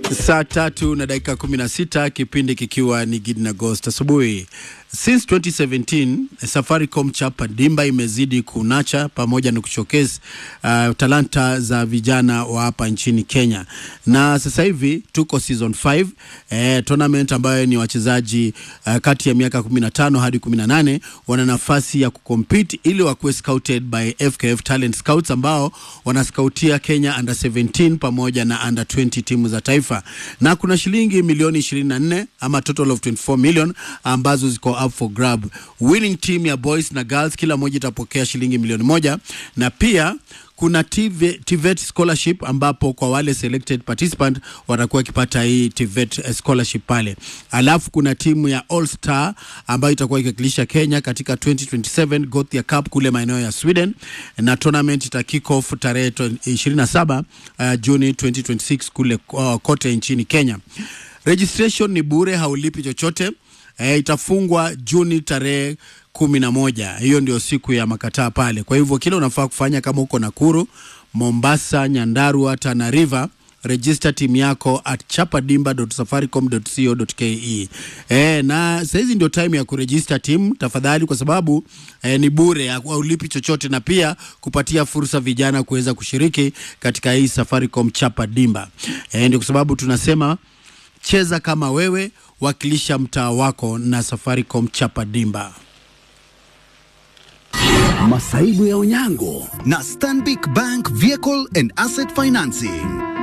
Saa tatu na dakika 16 kipindi kikiwa ni Gidi na Ghost asubuhi. Since 2017 Safaricom chapa dimba imezidi kunacha pamoja na kushowcase uh, talanta za vijana wa hapa nchini Kenya, na sasa hivi tuko season 5 eh, tournament ambayo ni wachezaji uh, kati ya miaka 15 hadi 18 wana nafasi ya kucompete ili wakuwe scouted by FKF Talent Scouts ambao wanaskautia Kenya under 17 pamoja na under 20 timu za taifa, na kuna shilingi milioni 24 ama total of 24 million ambazo ziko up for grab. Winning team ya boys na girls kila moja itapokea shilingi milioni moja na pia kuna TVET, TVET scholarship ambapo kwa wale selected participant watakuwa wakipata hii TVET scholarship pale. Alafu kuna timu ya All Star ambayo itakuwa ikiwakilisha Kenya katika 2027 Gothia Cup kule maeneo ya Sweden, na tournament ita kick off tarehe 27 uh, Juni 2026 kule uh, kote nchini Kenya. Registration ni bure, haulipi chochote. E, itafungwa Juni tarehe kumi na moja. Hiyo ndio siku ya makataa pale. Kwa hivyo kile unafaa kufanya kama uko Nakuru, Mombasa, Nyandarua, Tana River register timu yako at chapadimba.safaricom.co.ke. Eh, na saizi ndio time ya kuregister timu tafadhali, kwa sababu eh, ni bure, haulipi chochote, na pia kupatia fursa vijana kuweza kushiriki katika hii Safaricom Chapa Dimba. Eh, ndio kwa sababu tunasema cheza kama wewe, wakilisha mtaa wako na Safaricom Chapa Dimba. Masaibu ya Onyango na Stanbic Bank Vehicle and Asset Financing.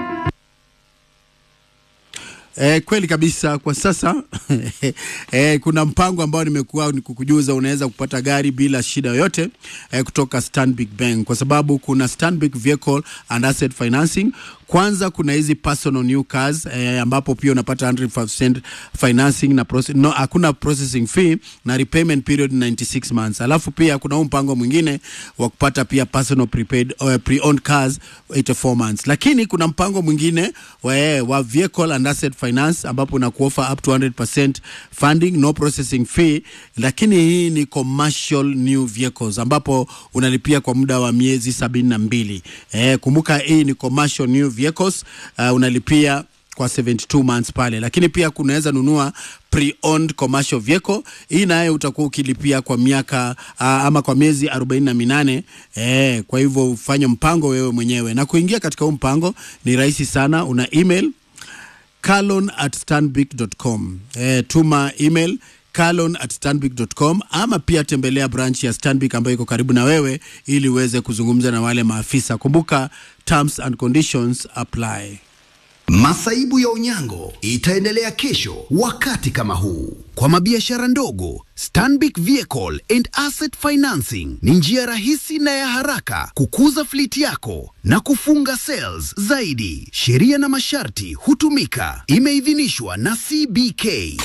E, kweli kabisa. Kwa sasa e, kuna mpango ambao nimekuwa nikukujuza, unaweza kupata gari bila shida yoyote e, kutoka Stanbic Bank kwa sababu kuna Stanbic Vehicle and Asset Financing. Kwanza kuna hizi personal new cars eh, ambapo pia unapata 100% financing na process, no, hakuna processing fee na repayment period 96 months. Alafu pia kuna huu mpango mwingine wa kupata pia personal prepaid uh, pre-owned cars 84 months. Lakini kuna mpango mwingine wa, wa vehicle and asset finance ambapo unakuofa up to 100% funding no processing fee, lakini hii ni commercial new vehicles ambapo unalipia kwa muda wa miezi sabini na mbili. Eh, kumbuka hii ni commercial new vehicles uh, unalipia kwa 72 months pale, lakini pia kunaweza nunua pre-owned commercial vehicle. Hii naye utakuwa ukilipia kwa miaka uh, ama kwa miezi 48 eh, kwa hivyo ufanye mpango wewe mwenyewe, na kuingia katika huu mpango ni rahisi sana. Una email carlon at stanbic.com. Eh, tuma email carlon at stanbic.com ama pia tembelea branch ya Stanbic ambayo iko karibu na wewe ili uweze kuzungumza na wale maafisa. Kumbuka terms and conditions apply. Masaibu ya Onyango itaendelea kesho wakati kama huu. Kwa mabiashara ndogo, Stanbic Vehicle and Asset Financing ni njia rahisi na ya haraka kukuza fleet yako na kufunga sales zaidi. Sheria na masharti hutumika. Imeidhinishwa na CBK.